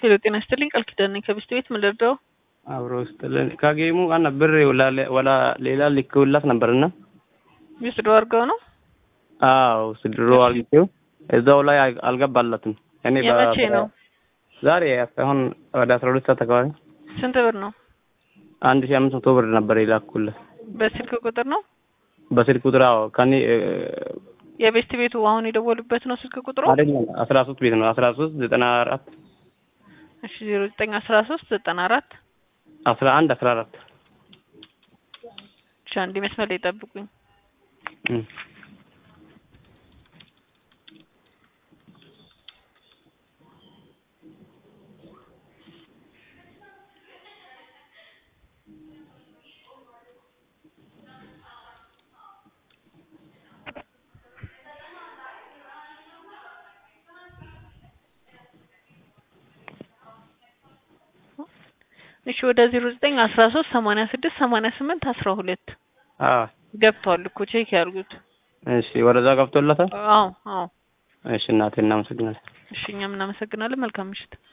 ሄሎ ጤና ይስጥልኝ ቃል ኪዳን ነኝ ከቢስት ቤት ምን ልርዳው? አብሮ ይስጥልን። ከጌሙ አና ብር ወላ ሌላ ልክውላት ነበርና ዊዝድሮ አድርገው ነው አዎ ስድሮ አርግቼው እዛው ላይ አልገባላትም። እኔ በ- የመቼ ነው? ዛሬ አሁን ወደ አስራ ሁለት ሰዓት አካባቢ ስንት ብር ነው? አንድ ሺህ አምስት መቶ ብር ነበር የላኩለት በስልክ ቁጥር ነው በስልክ ቁጥር። አዎ ከኔ የቤስት ቤቱ አሁን የደወሉበት ነው ስልክ ቁጥሩ? አይደለም አስራ ሶስት ቤት ነው አስራ ሶስት ዘጠና አራት እሺ ዜሮ ዘጠኝ አስራ ሶስት ዘጠና አራት አስራ አንድ አስራ አራት እሺ አንዴ መስመር ላይ ጠብቁኝ። እም። እሺ ወደ ዜሮ ዘጠኝ አስራ ሶስት ሰማንያ ስድስት ሰማንያ ስምንት አስራ ሁለት አዎ ገብቷል እኮ ቼክ ያድርጉት። እሺ ወደዛ ገብቶላታል። አዎ አዎ እሺ እናቴ እናመሰግናለን። እሺ እኛም እናመሰግናለን። መልካም ምሽት።